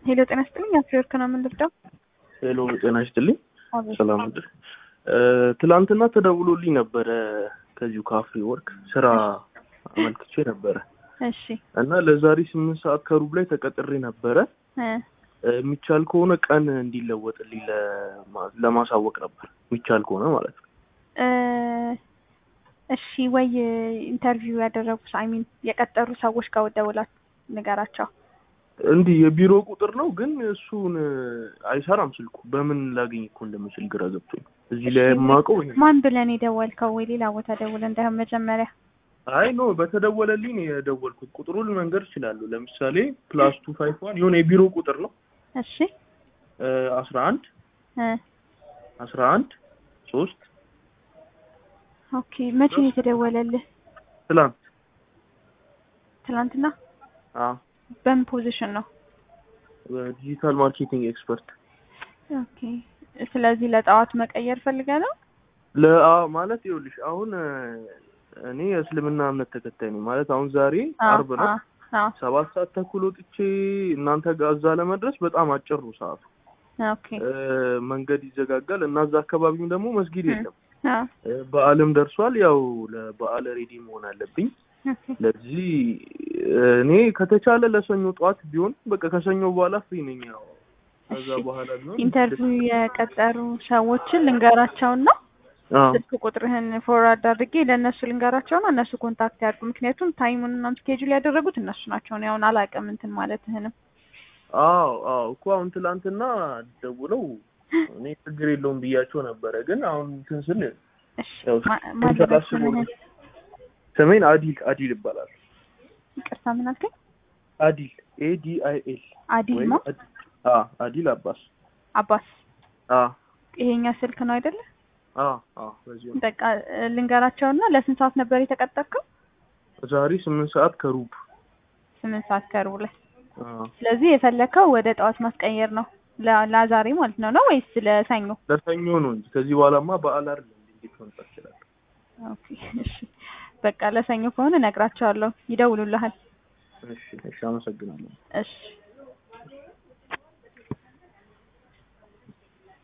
ሄሎ ጤና ይስጥልኝ። አፍሪወርክ ነው የምንልደው። ሄሎ ጤና ይስጥልኝ። ሰላም ምድር ትላንትና ተደውሎልኝ ነበረ ከዚሁ ከአፍሪ ወርክ ስራ አመልክቼ ነበረ እሺ እና ለዛሬ ስምንት ሰዓት ከሩብ ላይ ተቀጥሬ ነበረ። እ የሚቻል ከሆነ ቀን እንዲለወጥልኝ ለማ- ለማሳወቅ ነበር የሚቻል ከሆነ ማለት ነው። እ እሺ ወይ ኢንተርቪው ያደረጉ አይሚን የቀጠሩ ሰዎች ጋር ደውላት ንገራቸው። እንዲህ የቢሮ ቁጥር ነው ግን እሱን አይሰራም ስልኩ። በምን ላገኝ እኮ እንደምችል ግራ ገብቶኝ እዚህ ላይ የማውቀው ይሄ ነው። ማን ብለን የደወልከው? ወይ ሌላ ቦታ ደውለ እንዳይሆን መጀመሪያ አይ ኖ በተደወለልኝ ነው የደወልኩት። ቁጥሩን መንገር እችላለሁ። ለምሳሌ ፕላስ ቱ ፋይቭ ዋን የሆነ የቢሮ ቁጥር ነው እሺ አስራ አንድ እ አስራ አንድ ሶስት ኦኬ መቼ ነው የተደወለልህ? ትላንት ትናንትና። አ በምን ፖዚሽን ነው? በዲጂታል ማርኬቲንግ ኤክስፐርት ኦኬ ስለዚህ ለጠዋት መቀየር ፈልገ ነው? ለአ ማለት ይኸውልሽ አሁን እ፣ እኔ የእስልምና እምነት ተከታይ ነኝ ማለት አሁን ዛሬ አርብ ነው አዎ ሰባት ሰዓት ተኩል ወጥቼ እናንተ ጋር እዛ ለመድረስ በጣም አጭር ነው ሰዓቱ። ኦኬ እ፣ መንገድ ይዘጋጋል እና እዛ አካባቢም ደግሞ መስጊድ እ። የለም። አዎ እ፣ በዓልም ደርሷል። ያው ለበዓል ሬዲ መሆን አለብኝ። ኦኬ ለዚህ እ፣ እኔ ከተቻለ ለሰኞ ጠዋት ቢሆን በቃ ከሰኞ በኋላ ፍሪ ነኝ። ያው ከዛ እሺ። በኋላ ቢሆን ኢንተርቪው የቀጠሩ ሰዎችን ልንገራቸውና አዎ ስልክ ቁጥርህን ፎርዋርድ አድርጌ ለእነሱ ልንገራቸውና እነሱ ኮንታክት ያድርጉ። ምክንያቱም ታይሙን እና ስኬጁል ያደረጉት እነሱ ናቸው። እኔ አሁን አላውቅም እንትን ማለትህንም። አዎ አዎ እኮ አሁን ትላንትና ደውለው እኔ ችግር የለውም ብያቸው ነበረ። ግን አሁን እንትን ስል እሺ ያው ማ- ማን ሳላስበው ነው። ልበልህ? ስሜን አዲል አዲል ይባላል። ይቅርታ ምን አልከኝ? አዲል ኤ ዲ አይ ኤል አዲል ወይም ነው አዲ- አ አዲል አባስ አባስ። አ ይሄኛ ስልክ ነው አይደለ? አ አ በዚህ ነው። በቃ እ፣ ልንገራቸውና ለስንት ሰዓት ነበር የተቀጠርከው? ዛሬ ስምንት ሰዓት ከሩብ ስምንት ሰዓት ከሩብ ላይ። አ ስለዚህ የፈለከው ወደ ጠዋት ማስቀየር ነው ለ- ለዛሬ ማለት ነው ነው ወይስ ለሰኞ? ለሰኞ ነው እንጂ ከዚህ በኋላማ በዓል አይደለም። እንዴት መምጣት ይችላል? ኦኬ እሺ በቃ ለሰኞ ከሆነ እነግራቸዋለሁ፣ ይደውሉልሃል። እሺ እሺ፣ አመሰግናለሁ። እሺ